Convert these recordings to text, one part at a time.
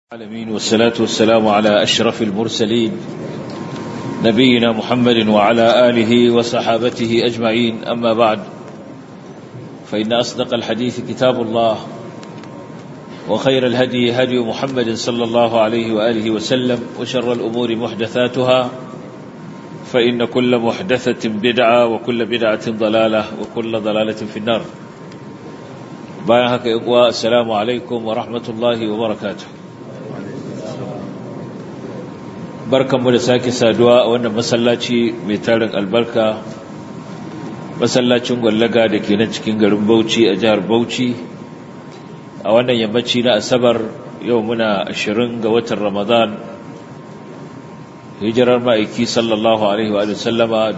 العالمين والصلاة والسلام على أشرف المرسلين نبينا محمد وعلى آله وصحابته أجمعين أما بعد فإن أصدق الحديث كتاب الله وخير الهدي هدي محمد صلى الله عليه وآله وسلم وشر الأمور محدثاتها فإن كل محدثة بدعة وكل بدعة ضلالة وكل ضلالة في النار بايهك إقواء السلام عليكم ورحمة الله وبركاته barkanmu da sake saduwa a wannan masallaci mai tarin albarka masallacin gwallaga da ke nan cikin garin Bauchi a jihar Bauchi a wannan yammaci na asabar yau muna ashirin ga watan Ramadan hijirar ma'aiki sallallahu alaihi wa sallama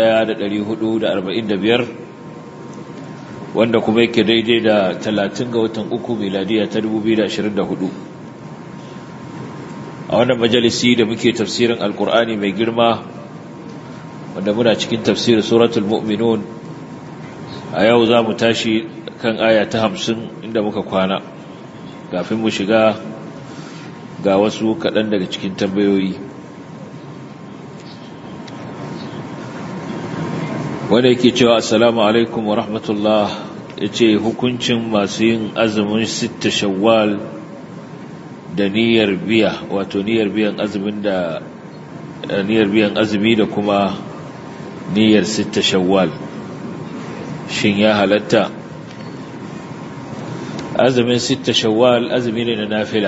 1445 wanda kuma yake daidai da 30 ga watan uku miladiya ta 2024 a wannan majalisi da muke tafsirin alkur'ani mai girma wanda muna cikin tafsirin suratul mu'minun a yau za mu tashi kan aya ta hamsin inda muka kwana kafin mu shiga ga wasu kaɗan daga cikin tambayoyi wanda yake cewa assalamu alaikum wa rahmatullah ya ce hukuncin masu yin azumin sitta shawwal da niyyar biya wato niyyar biyan azumin da niyyar biyan azumi da kuma niyyar sitta shawwal shin ya halatta azumin sitta shawwal azumi ne na nafila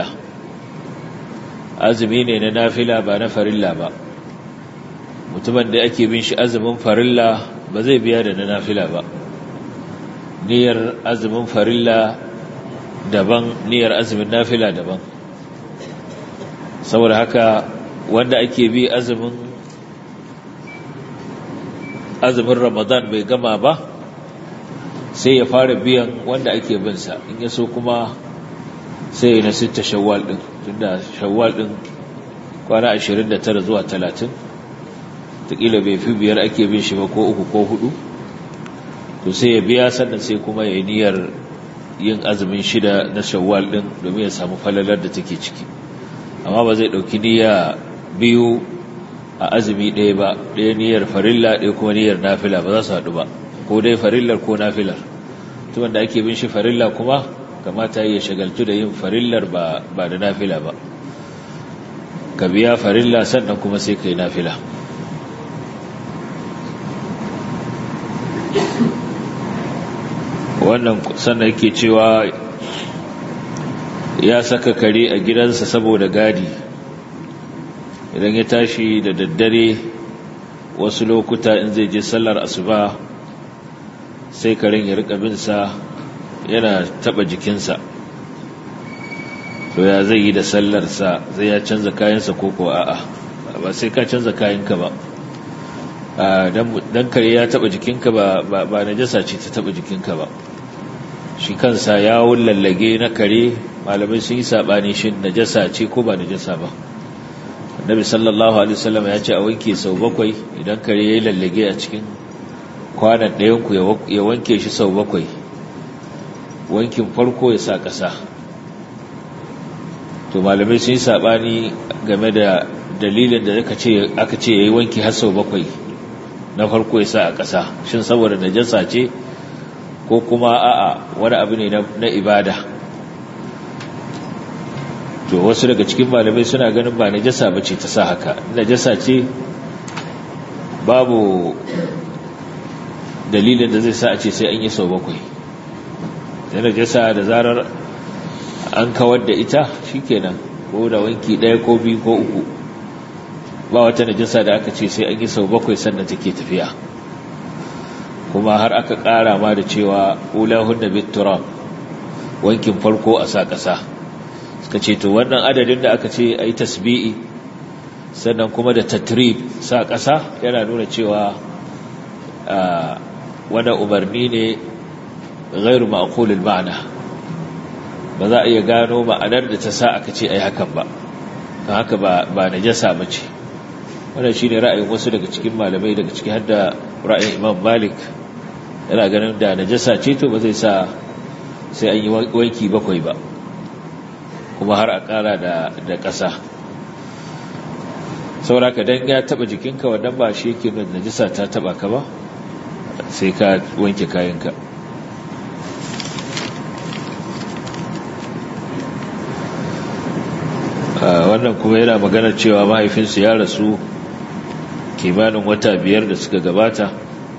azumi ne na nafila ba na farilla ba mutumin da ake bin shi azumin farilla ba zai biya da na nafila ba niyyar azumin farilla daban niyyar azumin nafila daban saboda haka wanda ake bi azumin azumin ramadan bai gama ba sai ya fara biyan wanda ake binsa in ya so kuma sai ya nasita shawwal din tunda shawwal din kwana 29 zuwa 30 takila bai fi biyar ake bin shi ba ko uku ko hudu to sai ya biya sannan sai kuma ya yi niyyar yin azumin shida na shawwal din domin ya samu falalar da take ciki amma ba zai ɗauki niyya biyu a azumi ɗaya ba ɗaya niyyar farilla ɗaya kuma niyyar nafila ba za su haɗu ba ko dai farillar ko nafilar tuban da ake bin shi farilla kuma kamata ya shagaltu da yin farillar ba da nafila ba ka biya farilla sannan kuma sai ka yi nafila wannan sannan yake cewa ya saka kare a gidansa saboda gadi idan ya tashi da daddare wasu lokuta in zai je sallar asuba sai karen ya rika binsa yana taba jikinsa to ya zai yi da sallarsa zai ya canza kayansa ko ko a'a ba sai ka canza kayanka ba dan kare ya taba jikinka ba ba najasa ce ta taba jikinka ba shi kansa ya lallage na kare malamai sun yi saɓani shi najasa ce ko ba najasa ba annabi sallallahu alaihi wasallam ya ce a wanke sau bakwai idan kare ya yi lallage a cikin kwanan ɗayanku ya wanke shi sau bakwai wankin farko ya sa ƙasa to malamai sun yi saɓani game da dalilin da aka ce ya yi wanki har sau bakwai na farko ya sa a ƙasa shin saboda najasa ce ko kuma a'a wani abu ne na ibada to wasu daga cikin malamai suna ganin ba najasa bace ta sa haka najasa ce babu dalilin da zai sa a ce sai an yi sau bakwai da najasa da zarar an kawar da ita shikenan ko da wanki ɗaya ko biyu ko uku ba wata najasa da aka ce sai an yi sau bakwai sannan take tafiya kuma har aka ƙara ma da cewa ulahun da bitturam wankin farko a sa ƙasa suka ce to wannan adadin da aka ce a yi tasbi'i sannan kuma da tatrib sa ƙasa yana nuna cewa wani umarni ne gairu ma'akulil ma'ana ba za a iya gano ma'anar da ta sa aka ce a yi hakan ba don haka ba na jasa mace wannan shi ne ra'ayin wasu daga cikin malamai daga ciki har da ra'ayin imam malik yana ganin da najasa ce to ba zai sa sai an yi wanki bakwai ba kuma har a ƙara da ƙasa sauraka don ya taɓa jikinka wannan ba shi yake nuna najisa ta taɓa ka ba sai ka wanke kayanka wannan kuma yana magana cewa mahaifinsu ya rasu kimanin wata biyar da suka gabata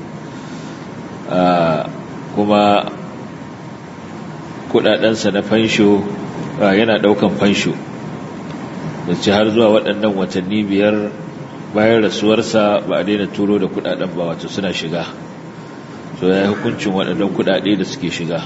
kuma kudadensa na fansho yana daukan fansho da ci har zuwa waɗannan watanni biyar bayan rasuwarsa ba a daina turo da kudaden ba wato suna shiga so ya yi hukuncin waɗannan kudade da suke shiga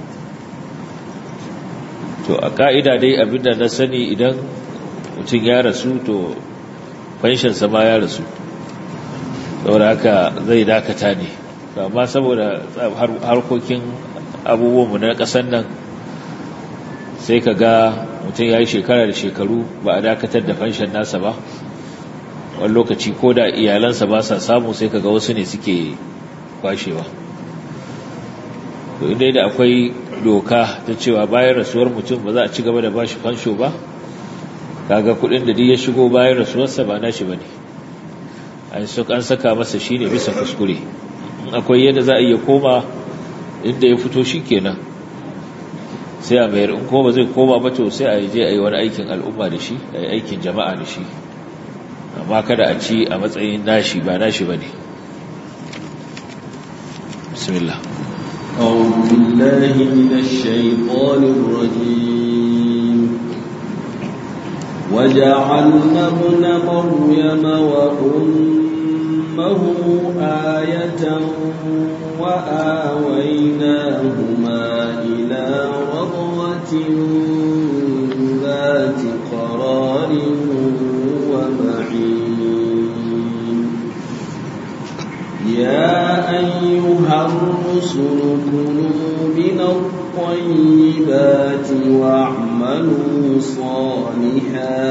to a ka'ida dai abinda na sani idan mutum ya rasu to fanshinsa ma ya rasu saboda haka zai dakata ne amma saboda harkokin abubuwanmu na ƙasar nan sai ka ga mutum ya yi shekara da shekaru ba a dakatar da fanshin nasa ba wani lokaci ko da iyalansa ba sa samu sai ka ga wasu ne suke kwashewa to inda da akwai doka ta cewa bayan rasuwar mutum ba za a ci gaba da bashi fansho ba kaga kudin da duk ya shigo bayan rasuwarsa ba nashi bane an an saka masa shine bisa kuskure in akwai yadda za a iya koma inda ya fito shikenan sai a mayar in kuma zai koma ba to sai a je a yi wani aikin al'umma da shi a yi aikin jama'a da shi amma kada a ci a matsayin nashi ba nashi bane bismillah أعوذ بالله من الشيطان الرجيم وجعلنا ابن مريم وأمه آية وآويناهما إلى رضوة ذات قرار ومعين يا أيها الرسل كلوا من الطيبات واعملوا صالحا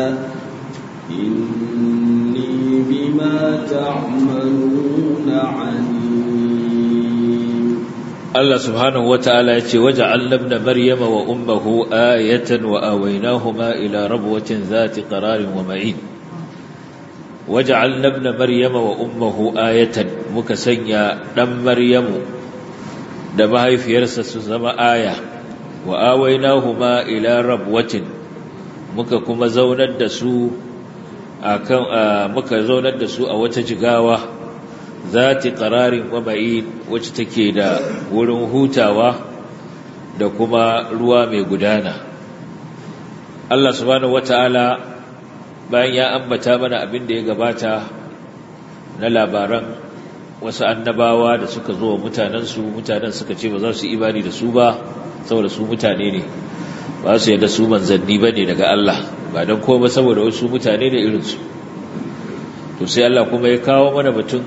إني بما تعملون عليم Allah subhanahu wata'ala ya ce waja'alna ibn maryama wa ummuhu ayatan wa awaynahuma ila rabwatin zati qararin wa ma'in waja'alna ibn maryama wa ummuhu ayatan muka sanya dan maryamu da mahaifiyarsa su zama aya wa awaynahuma ila rabwatin muka kuma zaunar da su akan muka zaunar da su a wata jigawa zati qararin wa ma'in wacce take da wurin hutawa da kuma ruwa mai gudana Allah subhanahu wataala bayan ya ambata mana abin da ya gabata na labaran wasu annabawa da suka zo wa mutanensu mutanen suka ce ba za su imani da su ba saboda su mutane ne ba su yadda su manzanni ba ne daga Allah ba don koma saboda wasu mutane ne irinsu to sai Allah kuma ya kawo mana batun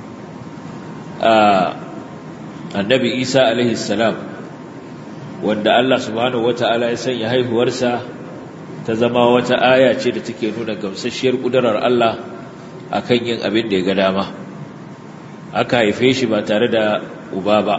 annabi isa alaihi salam wanda Allah subhanahu wata'ala ya sanya haihuwarsa ta zama wata aya ce da take nuna gamsasshiyar kudurar Allah akan yin abin da ya ga dama aka haife shi ba tare da uba ba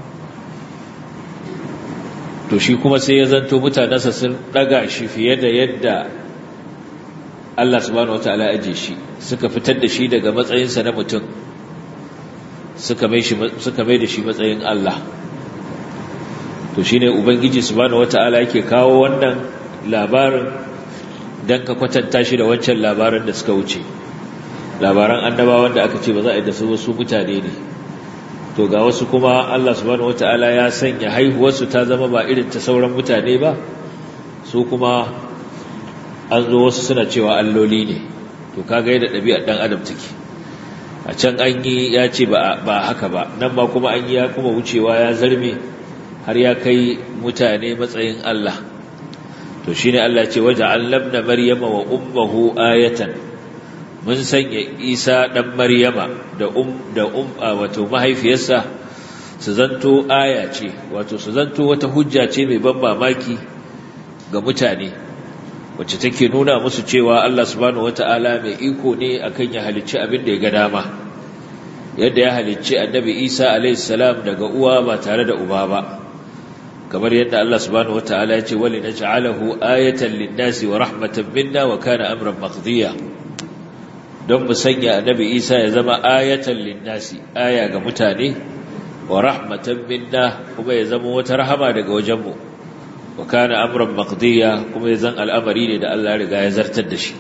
to shi kuma sai ya zanto mutanensa sun daga shi fiye da yadda Allah subhanahu wata'ala ya aje shi suka fitar da shi daga matsayinsa na mutum suka mai da shi matsayin Allah to shi ne Ubangiji subhanahu wata'ala yake kawo wannan labarin don ka kwatanta shi da wancan labarin da suka wuce labaran annabawan da aka ce ba za a yi da su wasu mutane ne to ga wasu kuma Allah subhanahu wata'ala ya sanya haihuwarsu ta zama ba irin ta sauran mutane ba su kuma an zo wasu suna cewa alloli ne to kaga yadda ɗabi'ar ɗan adam take a can an yi ya ce ba haka ba nan ma kuma an yi ya kuma wucewa ya zarme har ya kai mutane matsayin Allah to shi ne Allah ce waje allabna maryama wa ummahu ayatan mun sanya isa ɗan maryama da um da um wato mahaifiyarsa su zanto aya ce wato su zanto wata hujja ce mai ban mamaki ga mutane wacce take nuna musu cewa Allah subhanahu wata'ala mai iko ne akan ya halicci abin da ya ga dama yadda ya halicci annabi Isa alayhi salam daga uwa ba tare da uba ba kamar yadda Allah subhanahu wataala ya ce wali naj'alahu ayatan lin-nasi wa rahmatan minna wa kana amran maqdiya don mu sanya annabi Isa ya zama ayatan lin-nasi aya ga mutane wa rahmatan minna kuma ya zama wata rahama daga wajenmu wa kana amran maqdiya kuma ya zan al'amari ne da Allah ya riga ya zartar da shi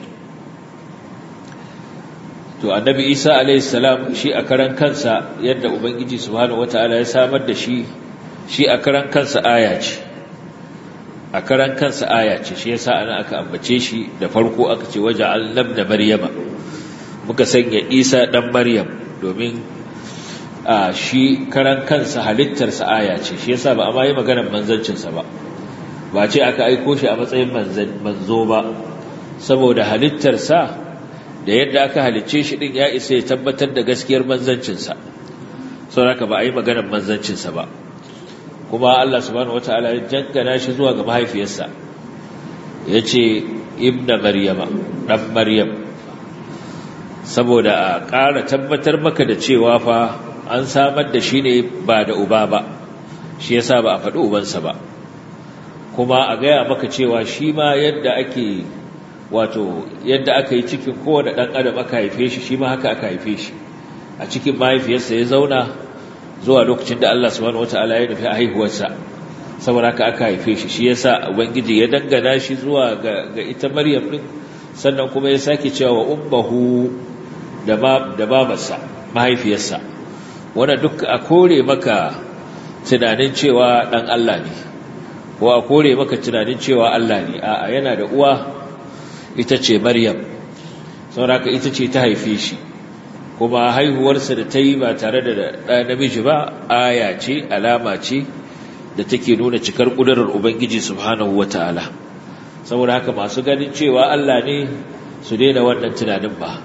to annabi Isa alayhi salam shi a karan kansa yadda ubangiji subhanahu wataala ya samar da shi shi a karan kansa aya ce a karan kansa aya ce shi yasa ana aka ambace shi da farko aka ce waje allam da maryama muka sanya isa dan maryam domin a shi karan kansa halittarsa aya ce shi yasa ba a ma yi maganar manzancinsa ba ba ce aka aiko shi a matsayin manzo ba saboda halittarsa da yadda aka halicce shi din ya isa ya tabbatar da gaskiyar manzancinsa saboda ba a yi maganar manzancinsa ba kuma Allah subhanahu wataala ya jangana shi zuwa ga mahaifiyarsa yace ibna maryama dan maryam saboda a ƙara tabbatar maka da cewa fa an samar da shi ne ba da uba ba shi yasa ba a faɗi ubansa ba kuma a gaya maka cewa shi ma yadda ake wato yadda aka yi cikin kowane ɗan adam aka haife shi shi ma haka aka haife shi a cikin mahaifiyarsa ya zauna zuwa lokacin da Allah subhanahu wataala ya nufi haihuwarsa saboda haka aka haife shi shi yasa ubangiji ya dangana shi zuwa ga, ga ita Maryam din sannan kuma ya sake cewa wa ummuhu da ba da babarsa mahaifiyarsa wanda duk a kore maka tunanin cewa dan Allah ne ko a kore maka tunanin cewa Allah ne a'a yana da uwa ita ce Maryam saboda haka ita ce ta haife shi kuma haihuwarsa da ta yi ba tare da ɗa namiji ba aya ce alama ce da take nuna cikar ƙudurar ubangiji subhanahu wa ta'ala saboda haka masu ganin cewa Allah ne su daina wannan tunanin ba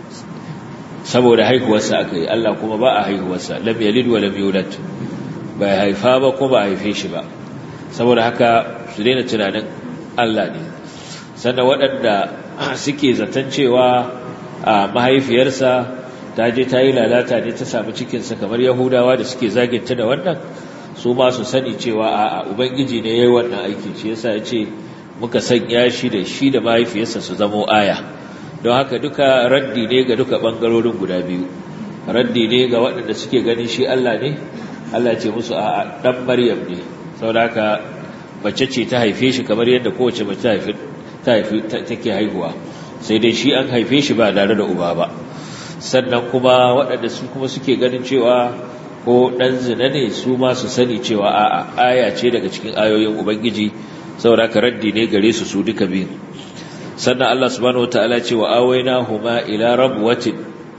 saboda haihuwarsa aka yi Allah kuma ba a haihuwarsa lam yalid wa lam yulad ba haifa ba ko ba haife shi ba saboda haka su daina tunanin Allah ne sannan waɗanda suke zaton cewa a mahaifiyarsa ta je ta yi lalata ne ta samu cikinsa kamar yahudawa da suke zaginta da wannan su ma su sani cewa a ubangiji ne ya yi wannan aiki shi yasa ya ce muka sanya shi da shi da mahaifiyarsa su zamo aya don haka duka raddi ne ga duka ɓangarorin guda biyu raddi ne ga waɗanda suke ganin shi Allah ne Allah ce musu a ɗan maryam ne saboda haka mace ce ta haife shi kamar yadda kowace mace ta haifi take haihuwa sai dai shi an haife shi ba tare da uba ba sannan kuma waɗanda su kuma suke ganin cewa ko ɗan zina ne su ma su sani cewa a'a aya ce daga cikin ayoyin ubangiji saboda ka raddi ne gare su su duka biyu sannan Allah subhanahu wataala ce wa awaina huma ila rabwatin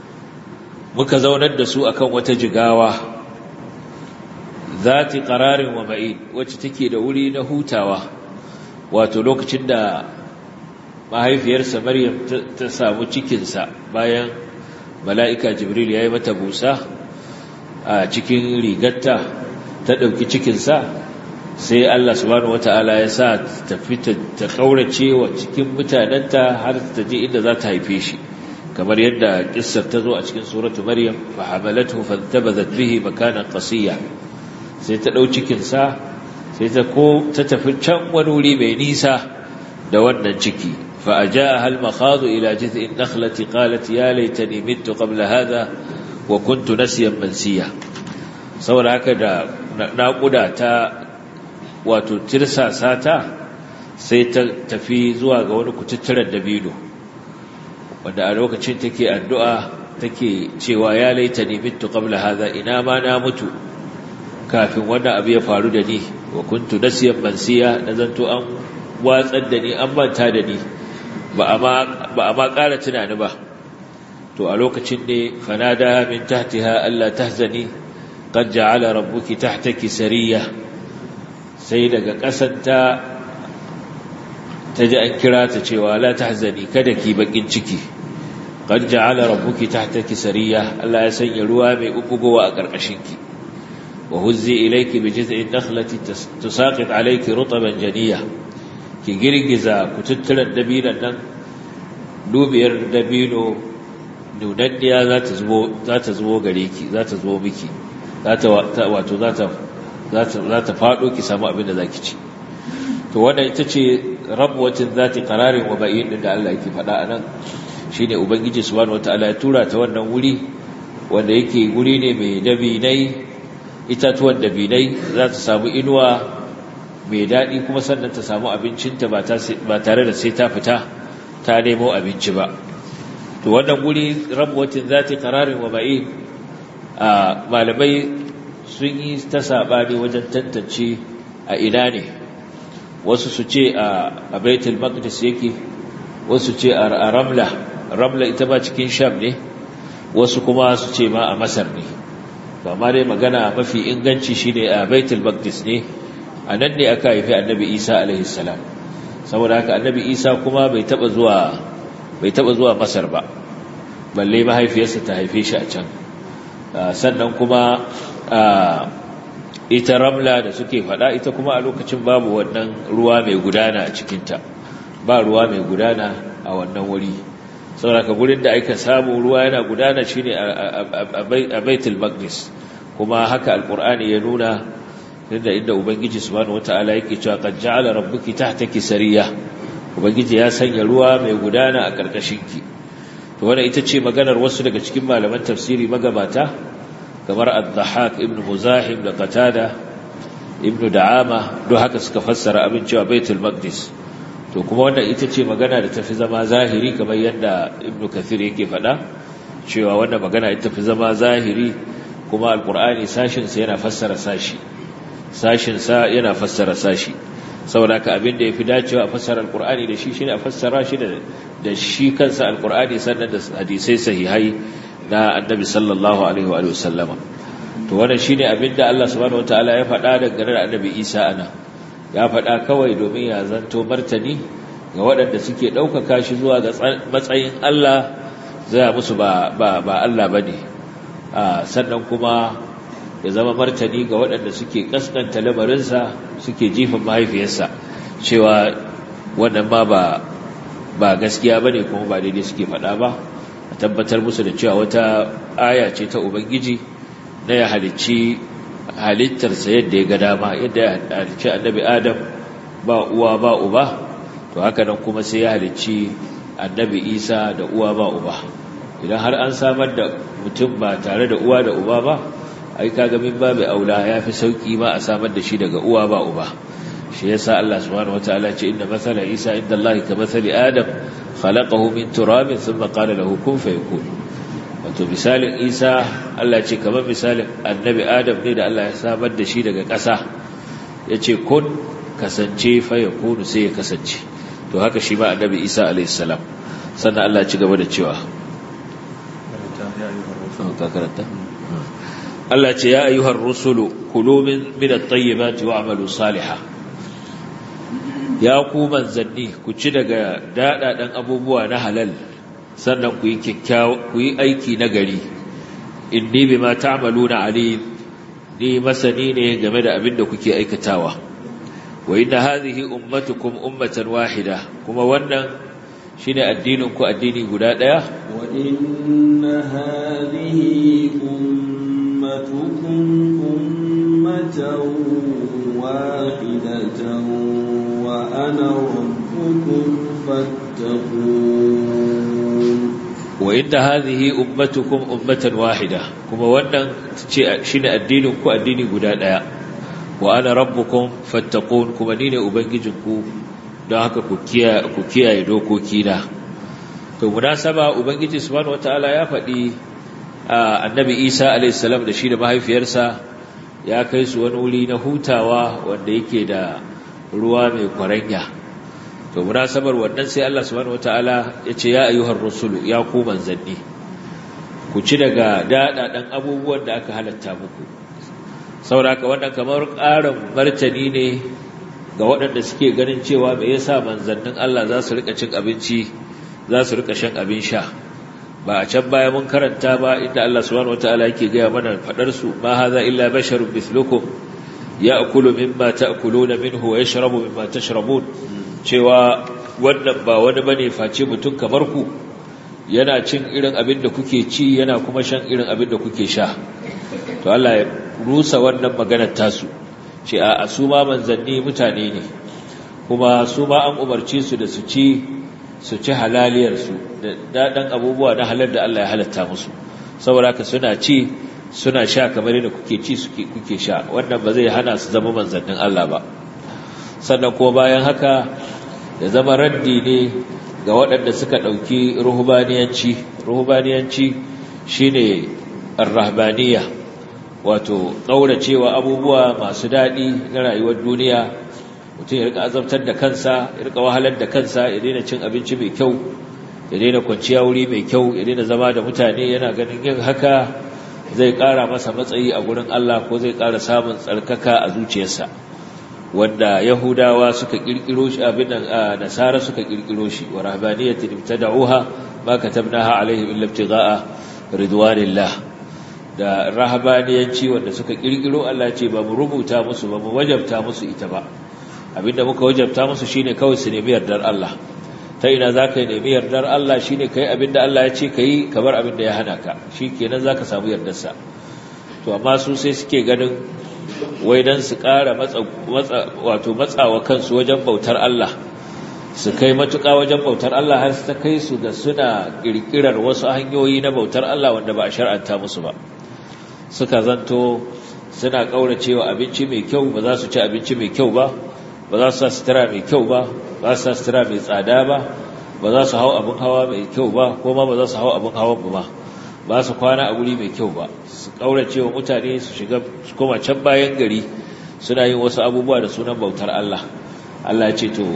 muka zaunar da su akan wata jigawa zati qararin wa ma'in wacce take da wuri na hutawa wato lokacin da mahaifiyarsa Maryam ta samu cikinsa bayan mala'ika jibril ya yi mata busa a cikin rigarta ta ɗauki cikinsa sai Allah subhanahu wa ta'ala ya sa ta fita ta ƙaurace wa cikin mutanenta har ta je inda za ta haife shi kamar yadda ƙissar ta zo a cikin suratu maryam fa hamalatu fantabazat bihi makanan qasiya sai ta ɗau cikinsa sai ta ko ta tafi can wani wuri mai nisa da wannan ciki فأجاءها المخاض إلى جذع النخلة قالت يا ليتني مت قبل هذا وكنت نسيا منسيا saboda haka da naƙuda ta wato tirsasa ta sai ta tafi zuwa ga wani kututturen dabino wanda a lokacin take addu'a take cewa ya laita ni mitu qabla hadha ina ma na mutu kafin wannan abu ya faru da ni wa kuntu nasiyan mansiya na zanto an watsar da ni an manta da ni ba a ma ƙara tunani ba to a lokacin ne fanada min tahtiha Allah tahzani qad ja'ala rabbuki tahtaki sariya sai daga ƙasanta ta ji an kira ta cewa la tahzani kada ki bakin ciki qad ja'ala rabbuki tahtaki sariya Allah ya sanya ruwa mai ubugowa a ƙarƙashinki wa huzzi ilayki bi jiz'in nakhlati tusaqit alayki rutban janiyah ki girgiza kututturen dabinon nan dubiyar dabino nunanniya za ta zubo gare ki za ta zubo miki wato za ta za ta faɗo ki samu abin da za ki ci to wannan ita ce rabuwatin zati qararin wa ba'in din da Allah yake faɗa anan shine ubangiji subhanahu wataala ya tura ta wannan wuri wanda yake guri ne mai dabinai itatuwan dabinai za ta samu inuwa mai daɗi kuma sannan ta samu abincinta ba tare da sai ta fita ta nemo abinci ba to wannan guri rabuwatin zati qararin wa ba'in a malamai sun yi ta saɓani wajen tantance a ina ne wasu su ce a baitul maqdis yake wasu ce a ramla ramla ita ma cikin sham ne wasu kuma su ce ma a masar ne ba ma dai magana mafi inganci shine a baitul maqdis ne a nan ne aka haifi annabi isa alaihi salam saboda haka annabi isa kuma bai taba zuwa bai taba zuwa masar ba balle mahaifiyarsa ta haife shi a can sannan kuma ita ramla da suke fada ita kuma a lokacin babu wannan ruwa mai gudana a cikinta ba ruwa mai gudana a wannan wuri sauraka gurin da aka samu ruwa yana gudana shine a baitul maqdis kuma haka alqur'ani ya nuna inda inda ubangiji subhanahu wataala yake cewa qad ja'ala rabbuki tahtaki sariya ubangiji ya sanya ruwa mai gudana a karkashinki to wannan ita ce maganar wasu daga cikin malaman tafsiri magabata kamar al-dhahak ibn muzahim da qatada ibn da'ama duk haka suka fassara abin cewa baitul maqdis to kuma wannan ita ce magana da tafi zama zahiri kamar yadda ibn kathir yake faɗa cewa wannan magana ita tafi zama zahiri kuma alqur'ani sashin sa yana fassara sashi sashin sa yana fassara sashi saboda ka abin da yafi dacewa a fassara alqur'ani da shi shine a fassara shi da da shi kansa alqur'ani sannan da hadisai sahihai na annabi sallallahu alaihi wa sallama to wannan shine abinda Allah subhanahu wataala ya faɗa dangane da annabi Isa ana ya faɗa kawai domin ya zanto martani ga waɗanda suke ɗaukaka shi zuwa ga matsayin Allah zai musu ba ba ba Allah bane sannan kuma ya zama martani ga waɗanda suke kaskanta lamarinsa suke jifin mahaifiyarsa cewa wannan ma ba ba gaskiya bane kuma ba daidai suke faɗa ba a tabbatar musu da cewa wata aya ce ta ubangiji na ya halicci halittarsa yadda ya ga dama yadda ya halicci annabi adam ba uwa ba uba to haka nan kuma sai ya halicci annabi isa da uwa ba uba idan har an samar da mutum ba tare da uwa da uba ba ai kaga min babu aula ya fi sauki ma a samar da shi daga uwa ba uba shi yasa Allah subhanahu wataala ce inna mathala isa inda Allah ka mathali adam khalaqahu min turabin thumma qala lahu kun fayakun wato misalin Isa Allah ce kamar misalin annabi Adam ne da Allah ya samar da shi daga ƙasa yace kun kasance fayakun sai ya kasance to haka shi ma annabi Isa alayhi salam sannan Allah ya ci gaba da cewa Allah ce ya ayyuhar rusulu kulu min at-tayyibati wa'malu salihan ya ku manzanni ku ci daga daɗaɗen abubuwa na halal sannan ku yi ku yi aiki na gari inni bima ta'maluna alim ni masani ne game da abin da kuke aikatawa wa inna hadhihi ummatukum ummatan wahida kuma wannan shine addinin ku addini guda daya wa inna hadhihi ummatukum ummatan wahidatan wa ana rabbukum fattaqun wa inda hadhihi ummatukum ummatan wahida kuma wannan ce shine addinin ku addini guda daya wa ana rabbukum fattaqun kuma ni ne ubangijinku don haka ku kiyaye ku kiyaye dokoki na to munasaba ubangiji subhanahu wataala ya faɗi annabi Isa alayhi salam da shi da mahaifiyarsa ya kai su wani wuri na hutawa wanda yake da ruwa mai kwaranya to munasabar wannan sai Allah subhanahu wataala ya ce ya ayyuhar rusulu ya ku manzanni ku ci daga dadadan abubuwan da aka halatta muku saboda wannan kamar ƙarin martani ne ga waɗanda suke ganin cewa me yasa manzannin Allah za su rika cin abinci za su rika shan abin sha ba a can baya mun karanta ba inda Allah subhanahu wataala yake gaya mana fadar su ma hadha illa basharun mithlukum ya'kulu mimma ta'kuluna minhu wa yashrabu mimma tashrabun cewa wannan ba wani bane face mutum kamar ku yana cin irin abin da kuke ci yana kuma shan irin abin da kuke sha to Allah ya rusa wannan maganar tasu ce a su ma manzanni mutane ne kuma su ma an umarci su da su ci su ci halaliyarsu da daɗin abubuwa na halar da Allah ya halatta musu saboda haka suna ci suna sha kamar yadda kuke ci kuke sha wannan ba zai hana su zama manzannin Allah ba sannan kuma bayan haka da zama raddi ne ga waɗanda suka ɗauki ruhubaniyanci ruhubaniyanci shine arrahbaniya wato ƙauracewa abubuwa masu daɗi na rayuwar duniya mutum ya rika azabtar da kansa ya rika wahalar da kansa ya daina cin abinci mai kyau ya daina kwanciya wuri mai kyau ya daina zama da mutane yana ganin yin haka zai ƙara masa matsayi a gurin Allah ko zai ƙara samun tsarkaka a zuciyarsa wanda yahudawa suka kirkiro shi abin nan nasara suka kirkiro shi wa rahbaniyatin ibtada'uha ma katabnaha alaihim illa ibtigha'a ridwanillah da rahbaniyanci wanda suka kirkiro Allah ce ba mu rubuta musu ba mu wajabta musu ita ba abinda muka wajabta musu shine kawai su nemi yardar Allah ta ina zaka yi nemi yardar Allah shine kai abinda Allah ya ce kai kamar abinda ya hana ka shikenan zaka samu yardarsa to amma su sai suke ganin wai dan su ƙara matsa wato matsawa kansu wajen bautar Allah su kai matuƙa wajen bautar Allah har ta kai su da suna ƙirƙirar wasu hanyoyi na bautar Allah wanda ba a shar'anta musu ba suka zanto suna ƙauracewa abinci mai kyau ba za su ci abinci mai kyau ba ba za su sa sutura mai kyau ba ba su sa sutura mai tsada ba ba za su hau abin hawa mai kyau ba ko ma ba za su hau abin hawan ba ba su kwana a guri mai kyau ba su ƙaurace wa mutane su shiga su koma can bayan gari suna yin wasu abubuwa da sunan bautar Allah Allah ce to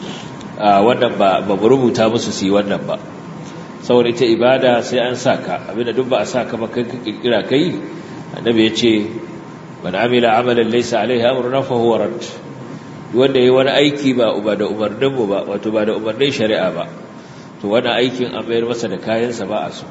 wannan ba ba mu rubuta musu su yi wannan ba saboda ita ibada sai an saka abinda duk ba a saka ba kai ka kirkira kai annabi ya ce man amila amalan laysa alaihi amruna fa huwa rad wanda yayi wani aiki ba uba da umarnin mu ba wato ba da umarnin shari'a ba to wannan aikin an mayar masa da kayansa ba a so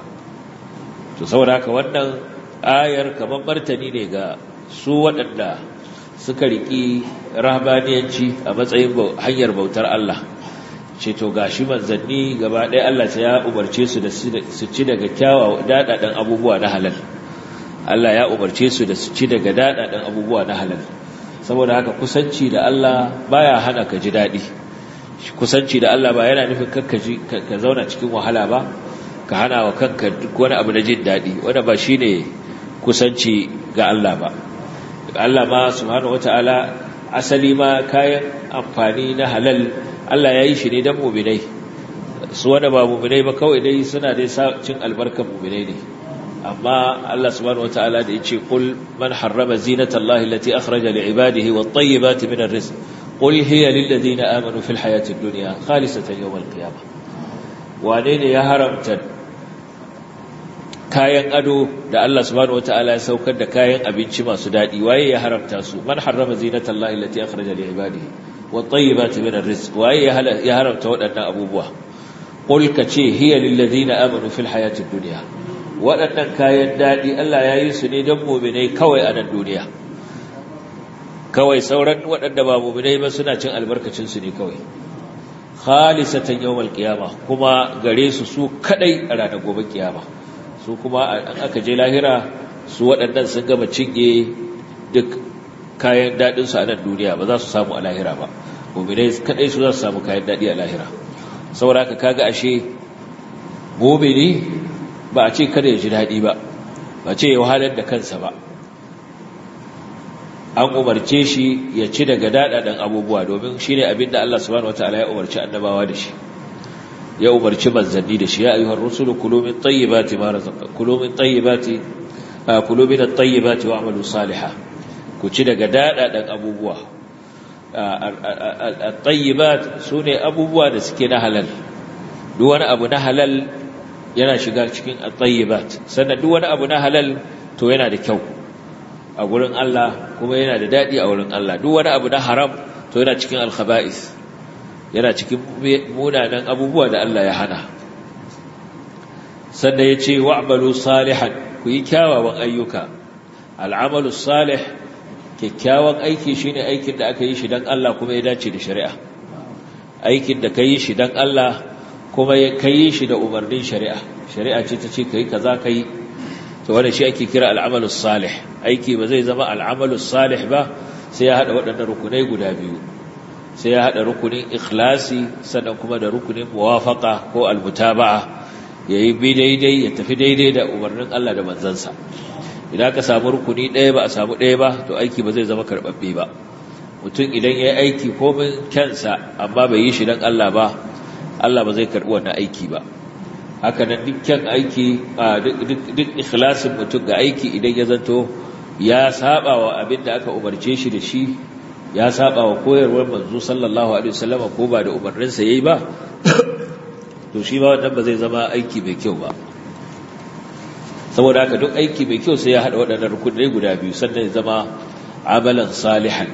to saboda haka wannan ayar kamar martani ne ga su waɗanda suka riƙi rahbaniyanci a matsayin hanyar bautar Allah ce to gashi manzanni gaba ɗaya Allah ta ya umarce su da su ci daga kyawawa daɗaɗen abubuwa na halal Allah ya umarce su da su ci daga daɗaɗen abubuwa na halal saboda haka kusanci da Allah baya hana ka ji daɗi kusanci da Allah ba yana nufin ka zauna cikin wahala ba ka hana wa kanka duk wani abu na jin daɗi wanda ba shi ne kusanci ga Allah ba Allah ma subhanahu wata'ala asali ma kayan amfani na halal Allah ya yi shi ne don muminai su wanda ba muminai ba kawai dai suna dai cin albarkar muminai ne amma Allah subhanahu wata'ala da ya ce kul man harrama zinata Allah allati akhraja li ibadihi wat tayyibati min ar-rizq qul hiya lil ladina amanu fil hayati ad-dunya khalisatan yawm al-qiyamah wane ne ya haramta kayan ado da Allah subhanahu wataala ya saukar da kayan abinci masu dadi waye ya haramta su man harrama zinatallahi allati akhraja li ibadihi wat tayyibati min arrizq waye ya haramta waɗannan abubuwa qul ka ce hiya lil ladina amanu fil hayatid dunya waɗannan kayan dadi Allah ya yi su ne don mu'minai kawai a nan duniya kawai sauran waɗanda ba mu'minai ba suna cin albarkacin su ne kawai khalisatan yawmal qiyama kuma gare su su kadai a ranar gobe kiyama su kuma an aka je lahira su waɗannan sun gama cinye duk kayan daɗin su a nan duniya ba za su samu a lahira ba mu'minai kadai su za su samu kayan daɗi a lahira saboda haka kaga ashe mu'mini ba a ce kada ya ji daɗi ba ba ce ya wahalar da kansa ba an umarce shi ya ci daga daɗaɗen abubuwa domin shi ne abinda Allah subhanahu wa ta'ala ya umarci annabawa da shi ya umarci manzanni da shi ya ayyuhar rusulu kulu min tayyibati ma razaqakum kulu min tayyibati kulu min at-tayyibati wa'malu salihan ku ci daga daɗaɗen abubuwa at-tayyibat sune abubuwa da suke na halal duk wani abu na halal yana shiga cikin at-tayyibat sannan duk wani abu na halal to yana da kyau a gurin Allah kuma yana da daɗi a wurin Allah duk wani abu na haram to yana cikin alkhaba'is yana cikin munanan abubuwa da Allah ya hana sannan ya ce wa'malu salihan ku yi kyawawan ayyuka al'amalu salih kyakkyawan aiki shine aikin da aka yi shi dan Allah kuma ya dace da shari'a aikin da ka yi shi dan Allah kuma ya kai shi da umarnin shari'a shari'a ce ta ce kai kaza kai to wanda shi ake kira al'amalu salih aiki ba zai zama al'amalu salih ba sai ya haɗa waɗannan rukunai guda biyu sai ya haɗa rukunin ikhlasi sannan kuma da rukunin muwafaka ko almutaba'a ya yi bi daidai ya tafi daidai da umarnin Allah da manzansa idan ka samu rukuni ɗaya ba a samu ɗaya ba to aiki ba zai zama karɓaɓɓe ba mutum idan ya yi aiki komin kyansa amma bai yi shi don Allah ba Allah ba zai karɓi wannan aiki ba haka nan dukkan aiki duk ikhlasin mutum ga aiki idan ya zanto ya saba wa abin da aka umarce shi da shi ya saba wa koyarwar manzo sallallahu alaihi wasallam ko ba da umarninsa yayi ba to shi ba wannan ba zai zama aiki mai kyau ba saboda haka duk aiki mai kyau sai ya hada waɗannan rukunai guda biyu sannan ya zama amalan salihan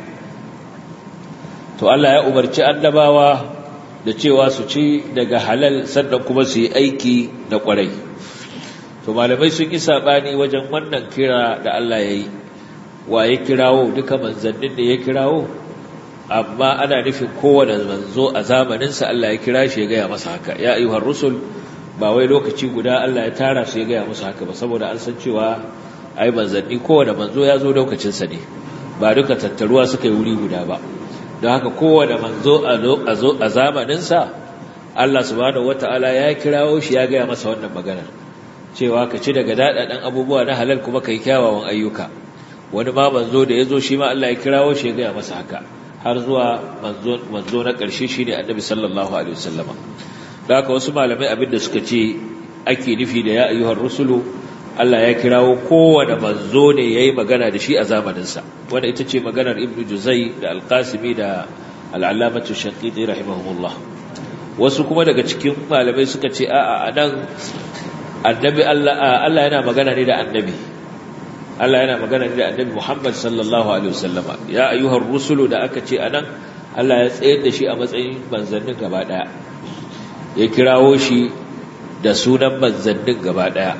to Allah ya umarci annabawa da cewa su ci daga halal sannan kuma su yi aiki da kwarai to malamai sun yi sabani wajen wannan kira da Allah ya yi wa ya kirawo duka manzannin da ya kirawo amma ana nufin kowane manzo a zamaninsa Allah ya kira shi ya gaya masa haka ya ayyuhar rusul ba wai lokaci guda Allah ya tara su ya gaya musu haka ba saboda an san cewa ai manzanni kowane manzo ya zo lokacinsa ne ba duka tattaruwa suka yi wuri guda ba don haka kowane manzo a zamaninsa Allah subhanahu wata'ala ya kirawo shi ya gaya masa wannan maganar cewa ka ci daga daɗaɗen abubuwa na halal kuma ka yi kyawawan ayyuka wani ma manzo da ya zo shi ma Allah ya kirawo shi ya gaya masa haka har zuwa manzo na ƙarshe shi ne annabi sallallahu alaihi wasallama da haka wasu malamai abin da suka ce ake nufi da ya ayyuhar rusulu Allah ya kirawo kowane manzo ne ya yi magana da shi a zamaninsa wanda ita ce maganar ibnu juzai da alƙasimi da al'alamatu shaƙiƙi rahimahumullah wasu kuma daga cikin malamai suka ce a'a a nan annabi Allah yana magana ne da annabi Allah yana magana ne da annabi Muhammad sallallahu alaihi wasallama ya ayyuhar rusulu da aka ce anan Allah ya tsayar da shi a matsayin manzannin gaba daya ya kirawo shi da sunan manzannin gaba daya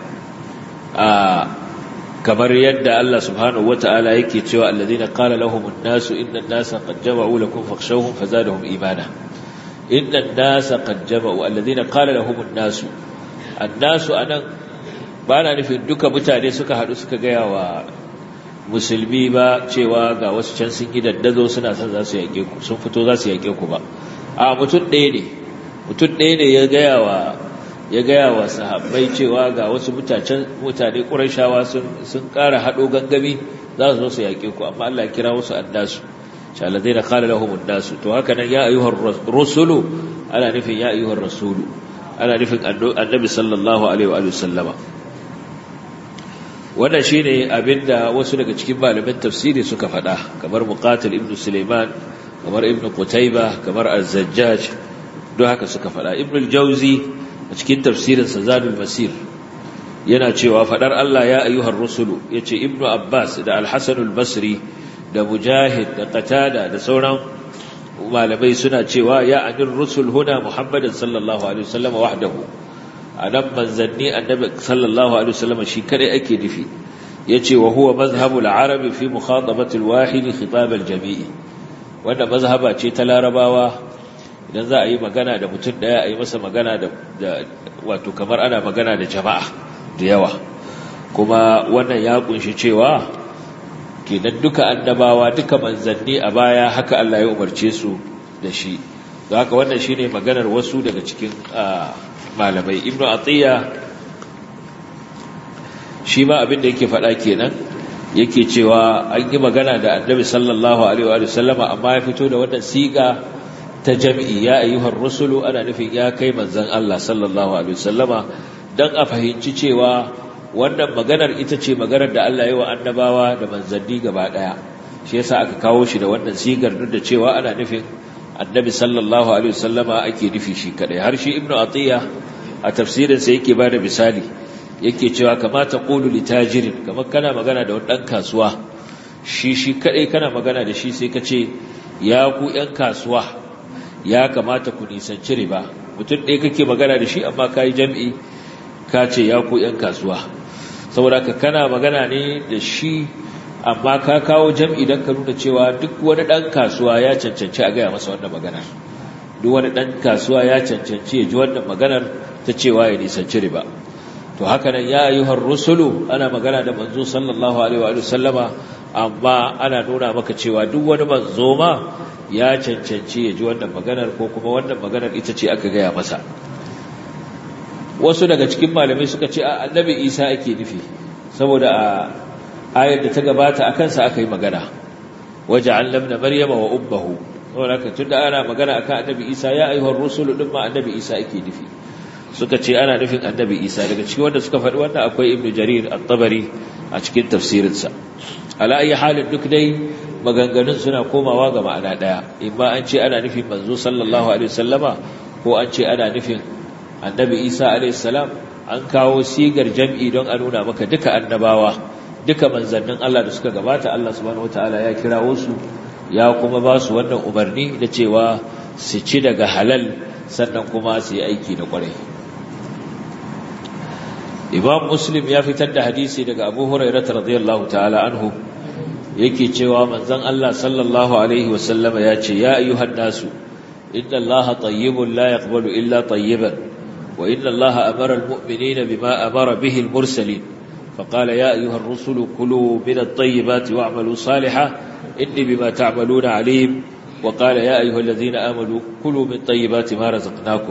a kamar yadda Allah subhanahu wataala yake cewa alladhina qala lahum an-nasu inna an-nasa qad jama'u lakum fakhshawhum fazadahum imana inna an-nasa qad jama'u alladhina qala lahum an-nasu an-nasu anan ba na nufin duka mutane suka haɗu suka gaya wa musulmi ba cewa ga wasu can sun yi daddazo suna son za su yaƙe ku sun fito za su yaƙe ku ba a mutum ɗaya ne mutum ɗaya ne ya gaya wa ya gaya wa sahabbai cewa ga wasu mutane ƙurashawa sun ƙara haɗo gangami za su zo su yaƙe ku amma Allah ya kira wasu annasu shaladai da kala lahum annasu to haka nan ya ayyuhar rusulu ana nufin ya ayyuhar rasulu ana nufin annabi sallallahu alaihi wa sallama wannan shine abinda wasu daga cikin malaman tafsiri suka faɗa kamar muqatil ibn Sulaiman kamar ibn Qutayba kamar Az-Zajjaj don haka suka faɗa ibn al-Jawzi a cikin tafsirin sa Zadul Masir yana cewa faɗar Allah ya ayyuhar rusulu yace ibn Abbas da Al-Hasan al-Basri da Mujahid da Qatada da sauran malamai suna cewa ya anir rusul huna Muhammadin sallallahu alaihi wasallam wahdahu a nan manzanni annabi sallallahu alaihi wasallam shi kadai ake nufi yace wa huwa mazhabul arabi fi mukhatabati alwahid khitab aljami'i wanda mazhaba ce ta larabawa idan za a yi magana da mutum daya a yi masa magana da wato kamar ana magana da jama'a da yawa kuma wannan ya kunshi cewa kenan duka annabawa duka manzanni a baya haka Allah ya umarce su da shi don haka wannan shine maganar wasu daga cikin malamai ibnu atiya shi ma abin da yake faɗa kenan yake cewa an yi magana da annabi sallallahu alaihi wa sallama amma ya fito da wannan siga ta jam'i ya ayyuhar rusulu ana nufin ya kai manzon Allah sallallahu alaihi wa sallama dan a fahimci cewa wannan maganar ita ce maganar da Allah ya yi wa annabawa da manzanni gaba daya shi yasa aka kawo shi da wannan sigar duk da cewa ana nufin annabi sallallahu alaihi wasallama ake nufi shi kadai har shi ibnu atiya a tafsirin sa yake bada misali yake cewa kamata qulu li tajirin kamar kana magana da wani dan kasuwa shi shi kadai kana magana da shi sai ka ce ya ku yan kasuwa ya kamata ku nisanci riba mutum ɗaya kake magana da shi amma kai jam'i ka ce ya ku yan kasuwa saboda ka kana magana ne da shi amma ka kawo jam'i don ka nuna cewa duk wani ɗan kasuwa ya cancanci a gaya masa wannan maganar duk wani ɗan kasuwa ya cancanci ya ji wannan maganar ta cewa ya nisanci riba to haka nan ya ayyuhar rusulu ana magana da manzo sallallahu alaihi wa sallama amma ana nuna maka cewa duk wani manzo ma ya cancanci ya ji wannan maganar ko kuma wannan maganar ita ce aka gaya masa wasu daga cikin malamai suka ce a annabi isa ake nufi saboda a ayar da ta gabata a kansa aka yi magana waje an lamna maryama wa ubbahu saboda haka tun da ana magana akan annabi isa ya ayyuhar rusulu din ma annabi isa ake nufi suka ce ana nufin annabi isa daga cikin wanda suka faɗi wannan akwai ibnu jarir at-tabari a cikin tafsirinsa ala ayi halin duk dai maganganun suna komawa ga ma'ana daya imma an ce ana nufin manzo sallallahu alaihi wasallama ko an ce ana nufin annabi isa alaihi salam an kawo sigar jam'i don a nuna maka duka annabawa duka manzannin Allah da suka gabata Allah subhanahu wataala ya kirawo su ya kuma ba su wannan umarni da cewa su ci daga halal sannan kuma su yi aiki da kwarai Imam Muslim ya fitar da hadisi daga Abu Hurairah radiyallahu ta'ala anhu yake cewa manzon Allah sallallahu alaihi wasallam ya ce ya ayyuhan nasu inna Allaha tayyibun la yaqbalu illa tayyiban wa inna Allaha amara almu'minina bima amara bihi almursalin فقال يا أيها الرسل كلوا من الطيبات واعملوا صالحا إني بما تعملون عليم وقال يا أيها الذين آمنوا كلوا من طيبات ما رزقناكم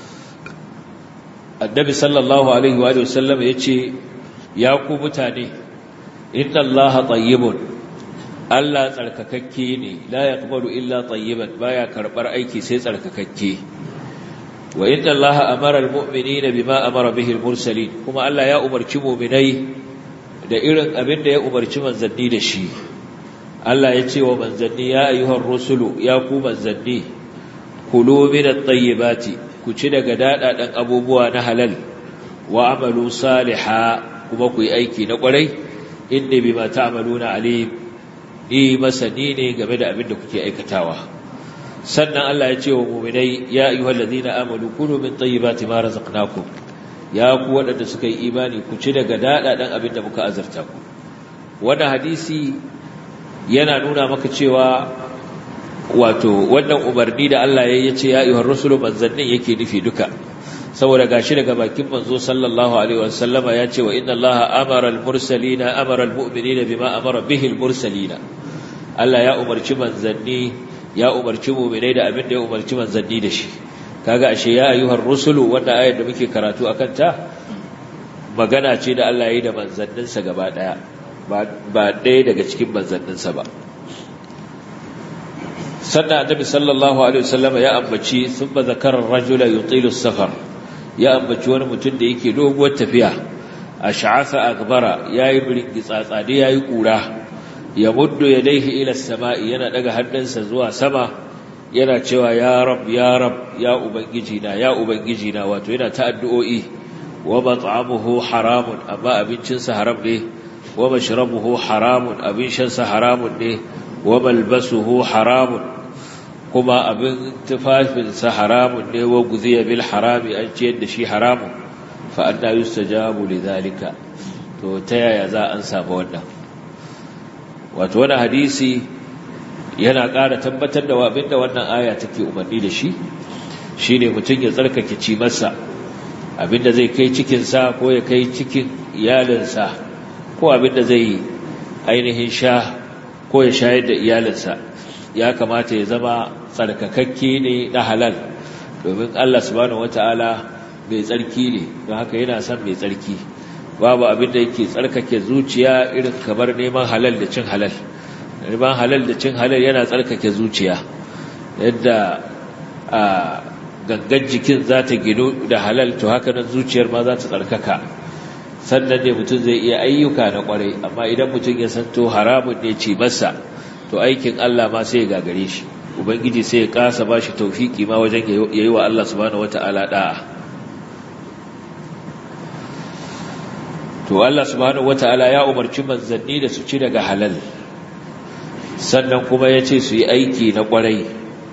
النبي صلى الله عليه وآله وسلم يتشي ياكو متاني إن الله طيب Allah tsarkakakke ne la yaqbalu illa tayyiban baya karbar aiki sai tsarkakakke wa inna Allaha amara almu'minina bima amara bihi almursalin kuma Allah ya umarci mu'minai da irin abin da ya umarci manzanni da shi Allah ya ce wa manzanni ya ayyuhar rusulu ya ku manzanni kulu min at-tayyibati ku ci daga dadadan abubuwa na halal wa amalu salihah kuma ku yi aiki na kwarai inni bima ta'maluna alim ni masani ne game da abin da kuke aikatawa sannan Allah ya ce wa mu'minai ya ayyuhal ladina amanu kulu min tayyibati ma razaqnakum ya ku wadanda suka yi imani ku ci daga dadadan abin da muka azarta ku wannan hadisi yana nuna maka cewa wato wannan umarni da Allah ya ce ya ayyuhar rusulu manzannin yake nufi duka saboda gashi daga bakin manzo sallallahu alaihi wasallama ya ce wa inna allaha amara al-mursalina amara al-mu'minina bima amara bihi al-mursalina Allah ya umarci manzanni ya umarci mu'minai da abin da ya umarci manzanni da shi kaga ashe ya ayyuhar rusulu wanda ayar da muke karatu akan ta magana ce da Allah ya yi da manzanninsa gaba daya ba ɗaya daga cikin manzanninsa ba sannan annabi sallallahu alaihi wasallam ya ambaci thumma zakara ar-rajula yutilu as-safar ya ambaci wani mutum da yake doguwar tafiya ash'atha akbara yayi biringi tsatsade yayi kura ya muddu yadayhi ila as-sama'i yana daga hannunsa zuwa sama yana cewa ya rab ya rab ya ubangiji na ya ubangiji na wato yana ta addu'o'i wa mat'amuhu haramun amma abincinsa haram ne wa mashrabuhu haramun abin shansa haramun ne wa malbasuhu haramun kuma abin tufafinsa haramun ne wa guziya bil harami an ciyar da shi haramun fa anna yustajabu lidhalika to ta yaya za an samu wannan wato wannan hadisi yana ƙara tabbatar da abin da wannan aya take umarni da shi shine mutum ya tsarkake ci masa abinda zai kai cikinsa ko ya kai cikin iyalinsa ko abinda zai ainihin sha ko ya shayar da iyalinsa ya kamata ya zama tsarkakakke ne na halal domin Allah subhanahu wata'ala mai tsarki ne don haka yana son mai tsarki babu abin da yake tsarkake zuciya irin kamar neman halal da cin halal neman halal da cin halal yana tsarkake zuciya yadda a gangan jikin za ta ginu da halal to haka nan zuciyar ma za ta tsarkaka sannan ne mutum zai iya ayyuka na kwarai amma idan mutum ya santo haramun ne ce masa to aikin Allah ma sai ya gagare shi ubangiji sai ya kasa ba shi taufiki ma wajen yayi wa Allah subhanahu wata'ala da'a to Allah subhanahu wata'ala ya umarci manzanni da su ci daga halal sannan kuma ya ce su yi aiki na kwarai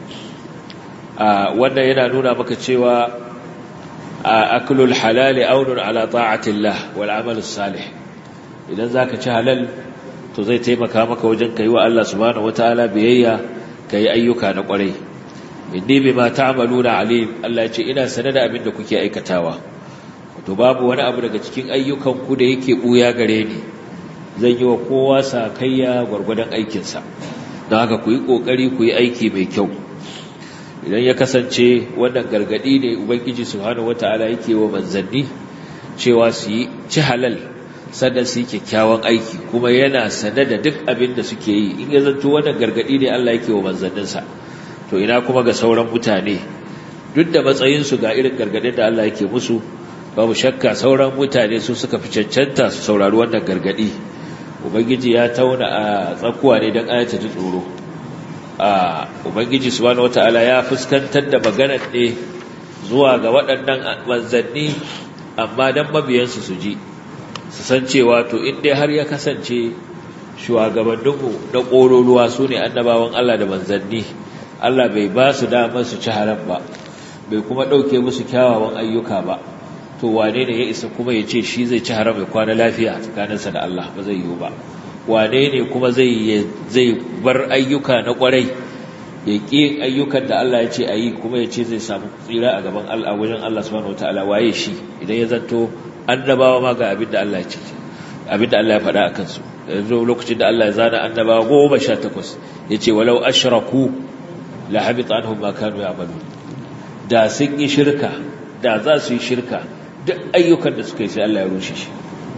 wannan yana nuna maka cewa aklul halali aunun ala ta'atillah wal amalus salih idan zaka ci halal to zai taimaka maka wajen kai wa Allah subhanahu wataala biyayya kai ayyuka na kwarai inni bima ta'maluna alim Allah ya ce ina sanar da abin da kuke aikatawa to babu wani abu daga cikin ayyukan ku da yake buya gare ni zan yi wa kowa sakayya gwargwadon aikinsa don haka ku yi ƙoƙari ku yi aiki mai kyau idan ya kasance wannan gargaɗi ne ubangiji subhanahu wata'ala yake wa manzanni cewa su yi ci halal sannan su yi kyakkyawan aiki kuma yana sane da duk abin da suke yi in ya zanto wannan gargaɗi ne Allah yake wa manzanninsa to ina kuma ga sauran mutane duk da matsayinsu ga irin gargaɗin da Allah yake musu babu shakka sauran mutane su suka fi cancanta su saurari wannan gargaɗi ubangiji ya tauna a tsakuwa ne don ayata ji tsoro a ubangiji subhanahu wataala ya fuskantar da maganar ne zuwa ga waɗannan manzanni amma don mabiyansu su ji su san cewa to in dai har ya kasance shugabanninmu na ƙororuwa su ne annabawan Allah da manzanni Allah bai ba su damar su ci haram ba bai kuma ɗauke musu kyawawan ayyuka ba to wane ne ya isa kuma ya ce shi zai ci haram ya kwana lafiya tsakaninsa da Allah ba zai yiwu ba wane ne kuma zai zai bar ayyuka na kwarai ya ƙi ayyukan da Allah ya ce a yi kuma ya ce zai samu tsira a gaban Allah wajen Allah subhanahu wataala waye shi idan ya zanto annabawa ma ga abin da Allah ya ce abin da Allah ya faɗa a kansu yanzu lokacin da Allah ya zana annabawa goma sha takwas ya ce walau ashraku la habita anhum ma kanu ya'malun da sun yi shirka da za su yi shirka duk ayyukan da suka yi sai Allah ya rushe shi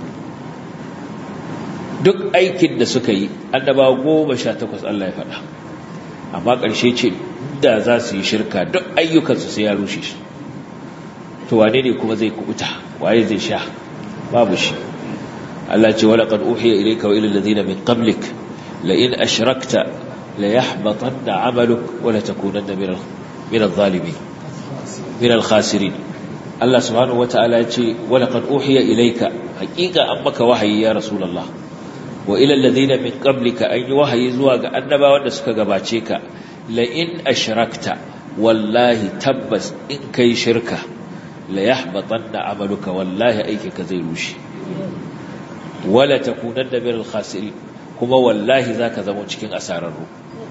duk aikin da suka yi annaba goma sha takwas Allah ya faɗa amma ƙarshe ce da za su yi shirka duk ayyukansu sai ya rushe shi to wane ne kuma zai kubuta waye zai sha babu shi Allah ce wala qad uhiya ilayka wa ila alladhina min qablik la in ashrakta la yahbatanna 'amaluk wa la takunanna min min adh-dhalimin min al-khasirin Allah subhanahu wata'ala ya ce wala qad uhiya ilayka haqiqa an maka wahayi ya rasulullah wa ila alladhina min qablika an yi wahayi zuwa ga annabawan da suka gabace ka la in ashrakta wallahi tabbas in kai shirka la yahbatanna amaluka wallahi aikinka zai rushe wala takunanna min al-khasirin kuma wallahi zaka zama cikin asararru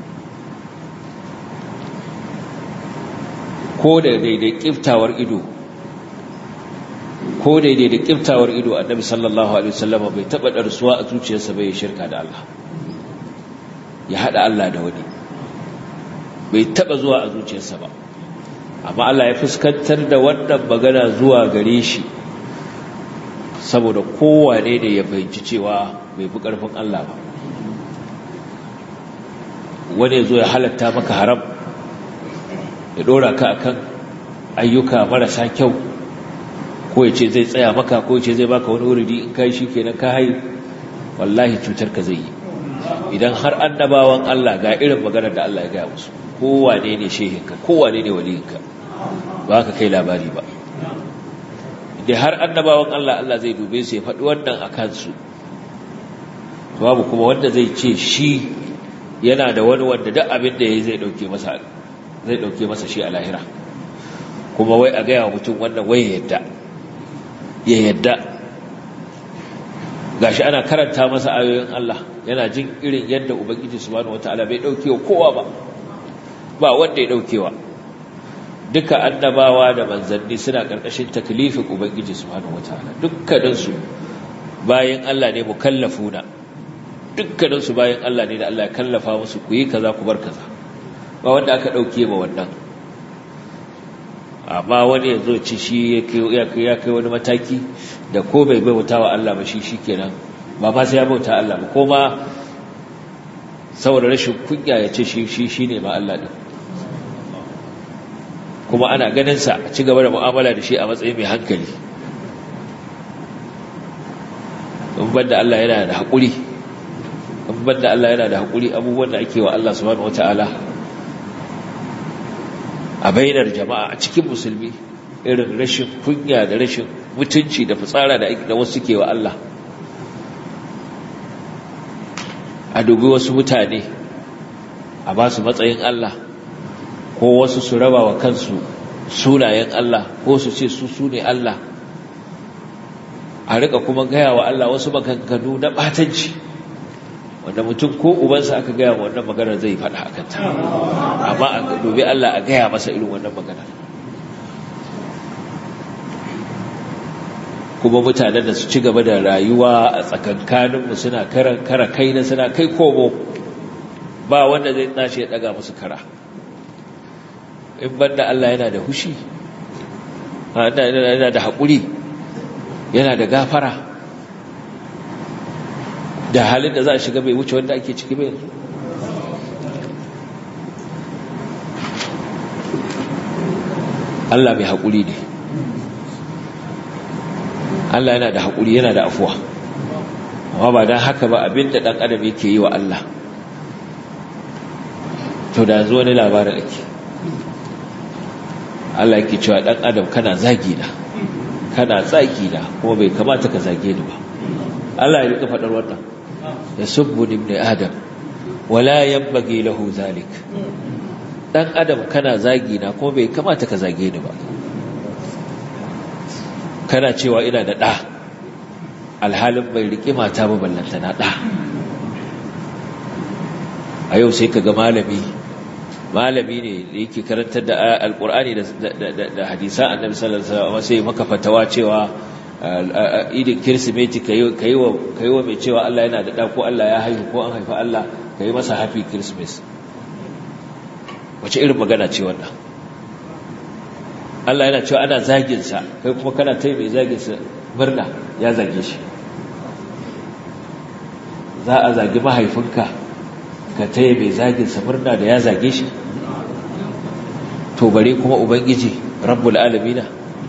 ko da daidai kiftawar ido ko daidai da kiftawar ido annabi sallallahu alaihi wasallam bai taba darsuwa a zuciyarsa bai shirka da Allah ya hada Allah da wani bai taba zuwa a zuciyarsa ba amma Allah ya fuskantar da wannan magana zuwa gare shi saboda kowane ne ya fahimci cewa bai fi karfin Allah ba wani ya zo ya halatta maka haram ya dora ka akan ayyuka marasa kyau ko ya ce zai tsaya maka ko ya ce zai baka wani wuridi in kai shi kenan ka hayi wallahi cutar ka zai yi idan har annabawan Allah ga irin maganar da Allah ya gaya musu kowane ne shehinka kowane ne waliyinka ba ka kai labari ba idan har annabawan Allah Allah zai dube su ya faɗi wannan a kansu babu kuma wanda zai ce shi yana da wani wanda duk abin da ya zai ɗauke masa zai ɗauke masa shi a lahira kuma wai a gaya wa mutum wannan wai yadda ya yadda gashi ana karanta masa ayoyin Allah yana jin irin yadda ubangiji subhanahu wataala bai dauke wa kowa ba ba wanda ya daukewa duka annabawa da manzanni suna karkashin taklifin ubangiji subhanahu wataala dukkanin su bayan Allah ne mukallafuna dukkanin su bayan Allah ne da Allah ya kallafa musu ku yi kaza ku bar kaza ba wanda aka dauke ma wannan amma wani ya zo ci shi ya kai wani mataki da ko bai bauta wa Allah ba shi shi kenan ba ma sai ya bauta Allah ba ko ma saboda rashin kunya ya ce shi shi ne ma Allah ɗin kuma ana ganinsa a ci gaba da mu'amala da shi a matsayin mai hankali in banda Allah yana da haƙuri in banda Allah yana da haƙuri abubuwan da ake wa Allah subhanahu wata'ala a bainar jama'a a cikin musulmi irin rashin kunya da rashin mutunci da fitsara da wasu ke wa Allah a dubi wasu mutane a ba su matsayin Allah ko wasu su raba wa kansu sunayen Allah ko su ce su su ne Allah a rika kuma gaya wa Allah wasu maganganu na batanci wanda mutum ko ubansa aka gaya wa wannan maganar zai faɗa a kanta amma a dubi Allah a gaya masa irin wannan maganar kuma mutanen da su ci gaba da rayuwa a tsakankaninmu suna kara kai na suna kai komo ba wanda zai tashi ya daga musu kara in banda Allah yana da hushi yana da haƙuri yana da gafara da halin da za a shiga bai wuce wanda ake ciki bai yanzu Allah mai haƙuri ne Allah yana da haƙuri yana da afuwa amma ba don haka ba abinda ɗan adam yake yi wa Allah to da zuwa wani labarin ake Allah yake cewa ɗan adam kana zagi na kana zagi na kuma bai kamata ka zage ni ba Allah ya rika faɗar wannan ya subbu ibn adam wala yanbaghi lahu zalik dan adam kana zagi na kuma bai kamata ka zage ni ba kana cewa ina da ɗa alhalin bai riƙe mata ba ballanta na ɗa a yau sai ka ga malami malami ne da yake karantar da alƙur'ani da hadisan annabi sallallahu alaihi wasallam sai maka fatawa cewa idin kirsimeti ka yi wa mai cewa Allah yana da ɗa ko Allah ya haihu ko an haifa Allah ka yi masa happy christmas wace irin magana ce wannan Allah yana cewa ana zaginsa kai kuma kana ta mai zaginsa murna ya zage shi za a zagi mahaifinka ka ta mai zaginsa murna da ya zage shi to bare kuma ubangiji rabbul alamina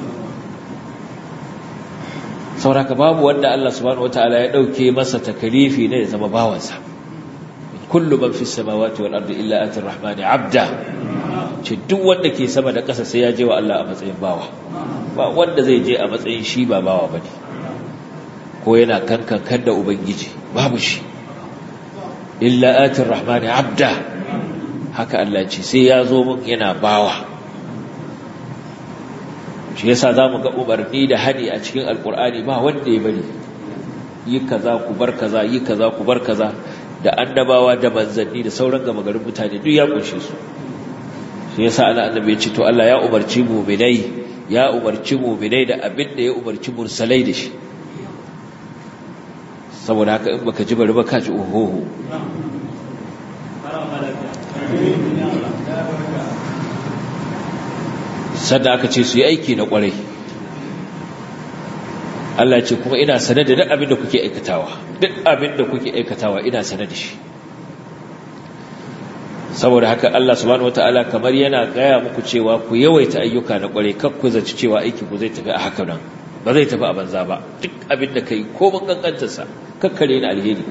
sauraka babu wanda Allah subhanahu wataala ya dauke masa takalifi ne ya zama bawansa kullu man fis samawati wal ardi illa ati rahmani abda ce duk wanda ke sama da ƙasa sai ya je wa Allah a matsayin bawa ba wanda zai je a matsayin shi ba bawa bane ko yana kankan da ubangiji babu shi illa ati rahmani abda haka Allah ce sai ya zo mun yana bawa shi yasa zamu ga umarni da hani a cikin alkur'ani ba wanda ya bari yi kaza ku bar kaza yi kaza ku bar kaza da annabawa da manzanni da sauran gama garin mutane duk ya kunshe su shi yasa ana annabi ya ce to Allah ya umarci mu'minai ya umarci mu'minai da abin da ya umarci mursalai da shi saboda haka in baka ji bari ba ka ji ohoho sanda aka ce su yi aiki na kwarai Allah ce kuma ina sane da duk abin da kuke aikatawa duk abin da kuke aikatawa ina sane da shi saboda haka Allah subhanahu wataala kamar yana gaya muku cewa ku yawaita ayyuka na kwarai kar ku zaci cewa aiki ku zai tafi a haka nan ba zai tafi a banza ba duk abin da kai ko mun kankantar sa kakkare ni alheri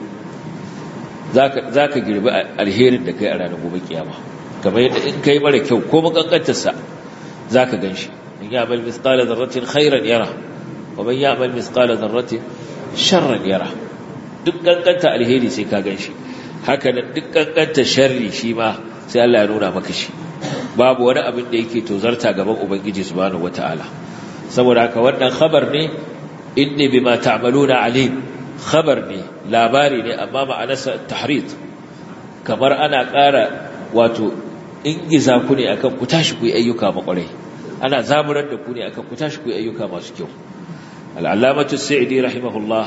zaka zaka girbi alherin da kai a ranar gobe kiyama kamar yadda in kai mara kyau ko mun kankantar sa zaka ganshi in ya'mal mithqala dharratin khairan yara wa man ya'mal mithqala dharratin sharran yara duk kankanta alheri sai ka ganshi haka nan duk kankanta sharri shi ma sai Allah ya nuna maka shi babu wani abin da yake tozarta gaban ubangiji subhanahu wataala saboda haka wannan khabar ne inni bima ta'maluna alim khabar ne labari ne amma ma'anarsa tahrid kamar ana ƙara wato ingiza ku ne akan ku tashi ku yi ayyuka makwarai ana zaburar da ku ne akan ku tashi ku yi ayyuka masu kyau al'alamatu sa'idi rahimahullah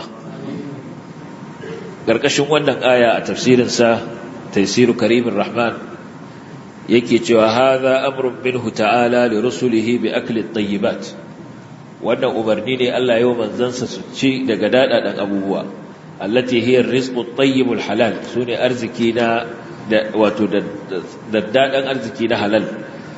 ƙarƙashin wannan aya a tafsirinsa taisiru karimin rahman yake cewa haza amrun minhu ta'ala li rusulihi bi akli tayyibat wannan umarni ne Allah yau manzansa su ci daga dadadan abubuwa allati hiya ar-rizqu at-tayyib al-halal sune arziki na wato daddadan arziki na halal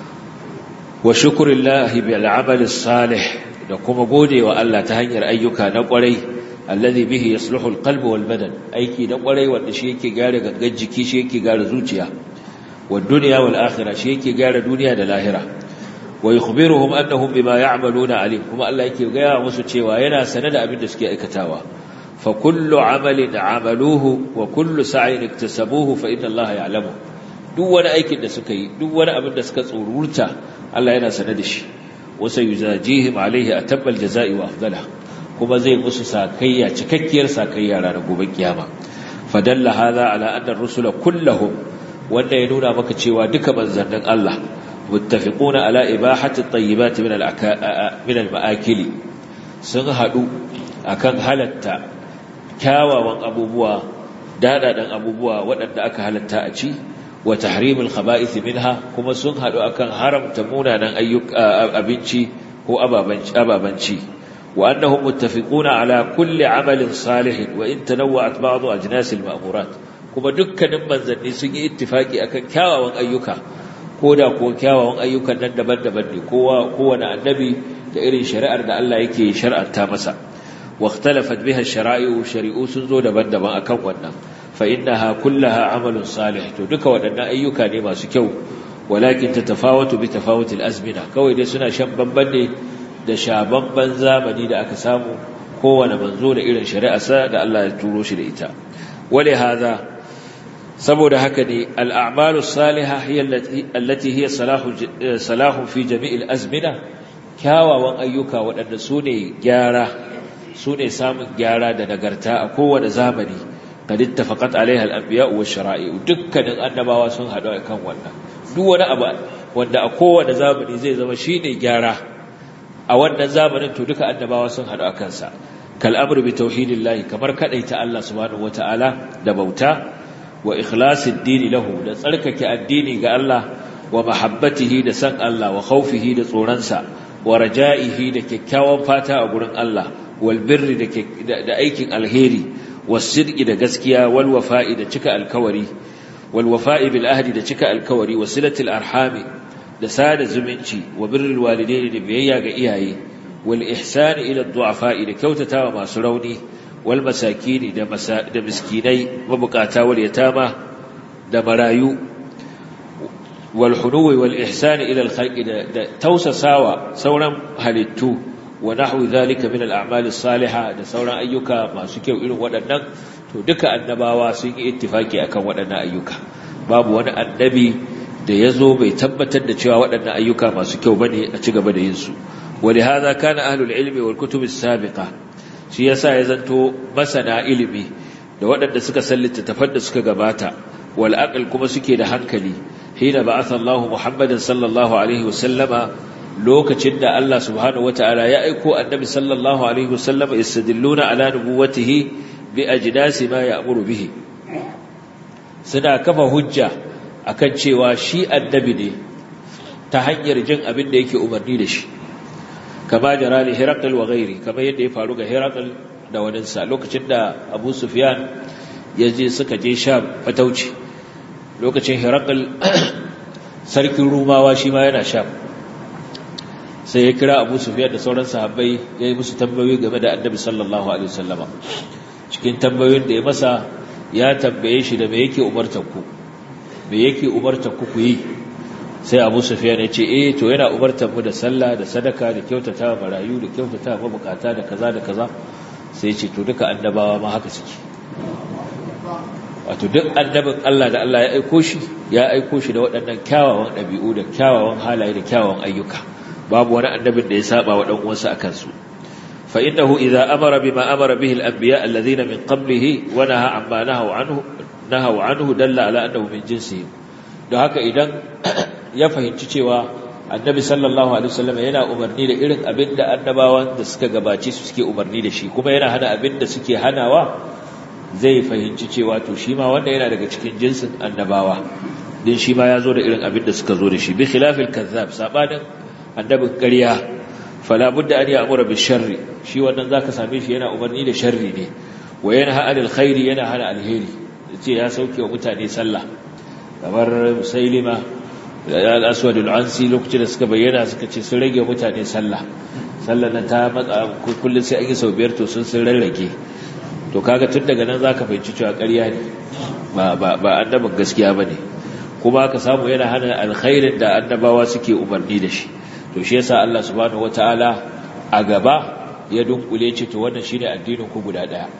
wa shukrillahi bil amal salih da kuma godewa Allah ta hanyar ayyuka na kwarai alladhi bihi yasluhu al-qalb wal badan aiki na kwarai wanda shi yake gare gangan jiki shi yake gare zuciya wa dunya wal akhirah shi yake gare duniya da lahira wa yukhbiruhum annahum bima ya'maluna alim kuma Allah yake gaya musu cewa yana sanar da abin da suke aikatawa fa kullu amalin amaluhu wa kullu sa'in iktasabuhu fa inna Allah ya'lamu duk wani aikin da suka yi duk wani abin da suka tsururta Allah yana sanar da shi wa sayuzajihim alayhi atabbal jazaa'i wa afdalah kuma zai musu sakayya cikakkiyar sakayya ranar gobe kiyama fadalla hadha ala anna ar-rusula kulluhum wanda ya nuna maka cewa duka manzannin Allah متفقون على إباحة الطيبات من من المآكل sun haɗu akan halatta kyawawan abubuwa daɗaɗan abubuwa waɗanda aka halatta a ci wa tahrimul khaba'ith minha kuma sun haɗu akan haramta munanan ayyuka abinci ko ababanci wa annahum muttafiquna ala kulli amalin salihin wa in tanawwa'at ba'd ajnas al-ma'murat kuma dukkanin manzanni sun yi ittifaki akan kyawawan ayyuka koda ko kyawawan ayyukan nan daban-daban ne kowa kowane annabi da irin shari'ar da Allah yake shar'anta masa واختلفت بها الشرائع شريعو سنزو دبن دبن akan wannan fa innaha kullaha amalun salih to duka wadannan ayyuka ne masu kyau walakin tatafawatu bi tafawut al-azmina kawai dai suna shan bamban ne da shababban zamani da aka samu kowane manzo da irin shari'arsa da Allah ya turo shi da ita wale hadha saboda haka ne al-a'malu salihah hiya allati hiya salahu salahu fi jami'il azmina kyawawan ayyuka waɗanda su ne gyara su ne samun gyara da nagarta a kowane zamani kad ittafaqat alaiha al-anbiya wa shara'i dukkanin annabawa sun hadu kan wannan duk wani abu wanda a kowane zamani zai zama shine gyara a wannan zamanin to duka annabawa sun hadu akan sa kal amru bi tauhidillahi kamar kadaita Allah subhanahu wataala da bauta wa ikhlasid dini lahu da tsarkake addini ga Allah wa mahabbatihi da san Allah wa khawfihi da tsoronsa wa raja'ihi da kyakkyawan fata a gurin Allah والبر da aikin alheri wasidqi da gaskiya wal wafa'i da cika alkawari wal wafa'i bil ahdi da cika alkawari wasilatil arhami da sada zumunci wa birrul walidaini da biyayya ga iyaye wal ihsani ila du'afa'i da kyautatawa masu rauni wal masakini da da miskinai mabukata wal yatama da marayu wal hunuwi wal ihsani ila al khalqi da tausasawa sauran halittu wa nahwu dhalika min al-a'mal as-salihah da sauran ayyuka masu kyau irin waɗannan to duka annabawa sun yi ittifaki akan waɗannan ayyuka babu wani annabi da yazo bai tabbatar da cewa waɗannan ayyuka masu kyau bane a ci gaba da yin su ولهذا كان أهل العلم والكتب السابقة shi yasa ya zanto masana ilimi da waɗanda suka sallita tafar da suka gabata wal aql kuma suke da hankali hina ba'atha Allahu Muhammadan sallallahu alaihi wasallama lokacin da Allah subhanahu wataala ya aiko annabi sallallahu alaihi wasallama istadilluna ala nubuwatihi bi ajdasi ma ya'muru bihi suna kafa hujja akan cewa shi annabi ne ta hanyar jin abin da yake umarni da shi kama jara li Herakl wa ghairi kama yadda ya faru ga Herakl da waninsa lokacin da Abu Sufyan ya je suka je Sham fatauci lokacin Herakl sarkin Rumawa shi ma yana Sham sai ya kira Abu Sufyan da sauran sahabbai ya yi musu tambayoyi game da Annabi sallallahu alaihi wasallama cikin tambayoyin da ya masa ya tambaye shi da me yake umartar ku me yake umartar ku ku yi sai abu sufiyan ya ce eh to yana umartar mu da sallah da sadaka da kyautata marayu da kyautata mabukata da kaza da kaza sai ce to duka annabawa ma haka suke wato duk annabin Allah da Allah ya aiko shi ya aiko shi da waɗannan kyawawan ɗabi'u da kyawawan halaye da kyawawan ayyuka babu wani annabin da ya saba wa dan uwansa akan su fa innahu idza amara bima amara bihi al-anbiya alladhina min qablihi wa naha amma nahaw anhu nahaw anhu dalla ala annahu min jinsihim don haka idan ya fahimci cewa annabi sallallahu alaihi wasallam yana umarni da irin abin da annabawan da suka gabace su suke umarni da shi kuma yana hana abin da suke hanawa zai fahimci cewa to shi ma wanda yana daga cikin jinsin annabawa din shi ma ya zo da irin abin da suka zo da shi bi khilafil kazzab sabanin annabin ƙarya fala budda an ya'mura bi sharri shi wannan zaka same shi yana umarni da sharri ne wa yanha anil khairi yana hana alheri yace ya sauke wa mutane sallah kamar musailima al-aswadul ansi lokacin da suka bayyana suka ce sun rage mutane sallah sallah nan ta matsa kullun sai an yi sau biyar to sun sun rarrage to kaga tun daga nan zaka fahimci cewa ƙarya ne ba ba ba annabin gaskiya bane kuma ka samu yana hana alkhairin da annabawa suke umarni da shi to shi yasa Allah subhanahu wataala a gaba ya dunkule ce to wannan shine addinin ku guda daya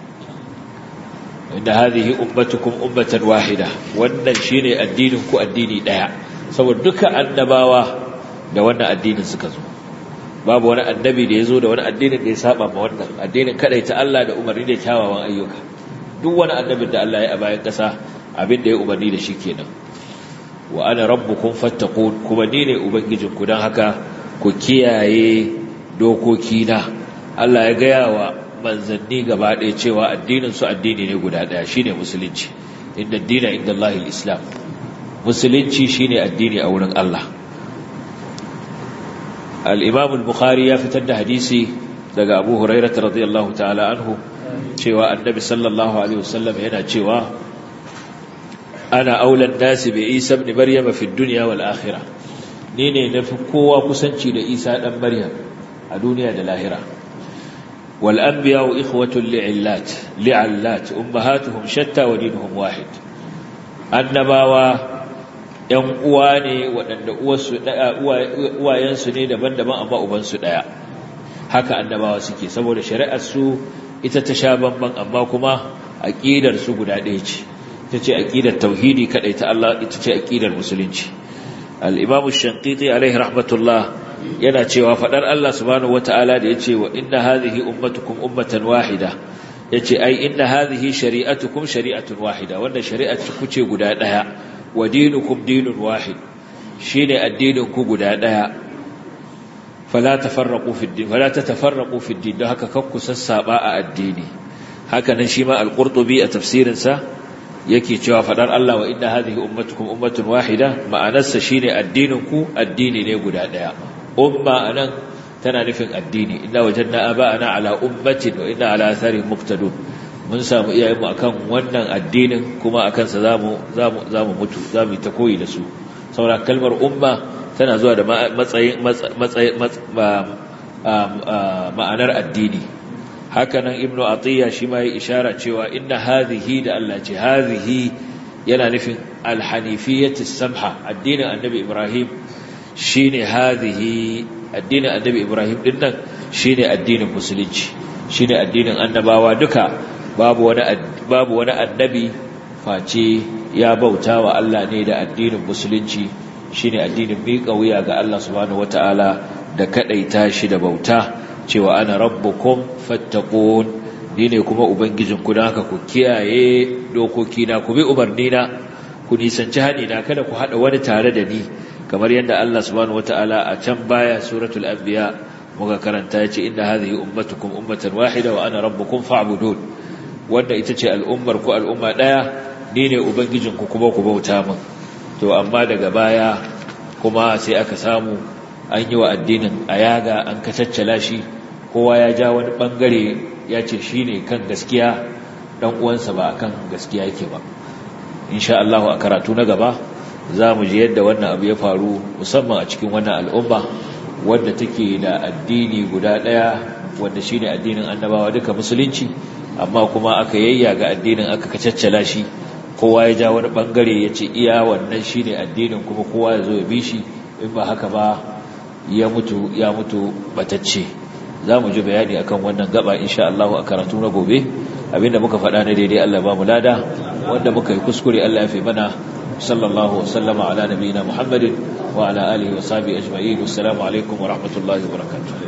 inda hadhihi ummatukum ummatan wahida wannan shine addinin ku addini daya saboda duka annabawa da wannan addinin suka zo babu wani annabi da yazo da wani addinin da ya saba ma wannan addinin ta Allah da umarni da kyawawan ayyuka duk wani annabin da Allah ya a bayan kasa abin da ya umarni da shi kenan wa ana rabbukum fattaqun kuma ni ne ubangijinku dan haka ku kiyaye dokokina Allah ya gaya wa manzanni gaba ɗaya cewa addinin su addini ne guda ɗaya shine musulunci inda dina inda Allahil Islam musulunci shine addini a wurin Allah al-Imam al-Bukhari ya fitar da hadisi daga Abu Hurairah radiyallahu ta'ala anhu cewa annabi sallallahu alaihi wasallam yana cewa ana aulan nasi bi Isa ibn Maryam fi dunya wal akhirah ni ne nafi kowa kusanci da Isa dan Maryam a duniya da lahira wal anbiya'u ikhwatun li'illat li'allat ummahatuhum shatta wa dinuhum wahid annabawa ‘yan uwa ne waɗanda uwayensu ne daban-daban amma ubansu ɗaya haka annabawa suke saboda shari'arsu ita ta sha bamban amma kuma aƙidarsu guda ɗaya ce ita ce aƙidar tauhidi kaɗai ta Allah ita ce aƙidar musulunci al'imamu shankiti alaihi rahmatullah yana cewa faɗar Allah subhanahu wata'ala da ya ce wa inna hadhihi ummatukum ummatan wahida ya ce ai inna hadhihi shari'atukum shari'atun wahida wanda shari'ar ku ce guda ɗaya wa dinukum dinun wahid shine addinin ku guda daya fala tafarraqu fi din fala tatafarraqu fi din don haka kakku sassaba a addini haka nan shi ma al-qurtubi a tafsirin sa yake cewa fadar Allah wa inna hadhihi ummatukum ummatun wahida ma'anarsa shine addinin ku addini ne guda daya umma anan tana nufin addini inna wajadna aba'ana ala ummatin wa inna ala atharihim muqtadun mun samu iyayenmu akan wannan addinin kuma akan sa zamu zamu zamu mutu zamu ta koyi da su saboda kalmar umma tana zuwa da matsayin matsayin ma'anar addini hakanan ibnu atiya shi ma yi ishara cewa inna hadhihi da Allah ce hadhihi yana nufin alhanifiyyati samha addinin annabi ibrahim shine hadhihi addinin annabi ibrahim din nan shine addinin musulunci shine addinin annabawa duka babu wani babu wani annabi face ya bauta wa Allah ne da addinin musulunci shine addinin miƙa wuya ga Allah subhanahu wataala da kadaita shi da bauta cewa ana rabbukum fattaqun ni ne kuma ubangijin ku haka ku kiyaye dokoki na ku bi umarni na ku nisanci hani na kada ku hada wani tare da ni kamar yadda Allah subhanahu wataala a can baya suratul anbiya muka karanta yace inna hadhihi ummatukum ummatan wahida wa ana rabbukum fa'budun wanda ita ce al'ummar ku al'umma ɗaya ni ne ubangijinku kuma ku bauta min to amma daga baya kuma sai aka samu an yi wa addinin a yaga an kacaccala shi kowa ya ja wani ɓangare ya ce shi ne kan gaskiya ɗan uwansa ba kan gaskiya yake ba insha Allah a karatu na gaba za mu ji yadda wannan abu ya faru musamman a cikin wannan al'umma wadda take da addini guda ɗaya wanda shi ne addinin annabawa duka musulunci amma kuma aka yayya ga addinin aka kacaccala shi kowa ya ja wani bangare ya ce iya wannan shi ne addinin kuma kowa ya zo ya bi shi in ba haka ba ya mutu ya mutu batacce za mu ji bayani akan wannan gaba insha Allah a karatu na gobe abinda muka faɗa na daidai Allah ba mu lada wanda muka yi kuskure Allah ya fi mana sallallahu wasallama ala nabiyina Muhammadin wa ala alihi wa sahbihi ajma'in assalamu alaikum wa rahmatullahi wa barakatuh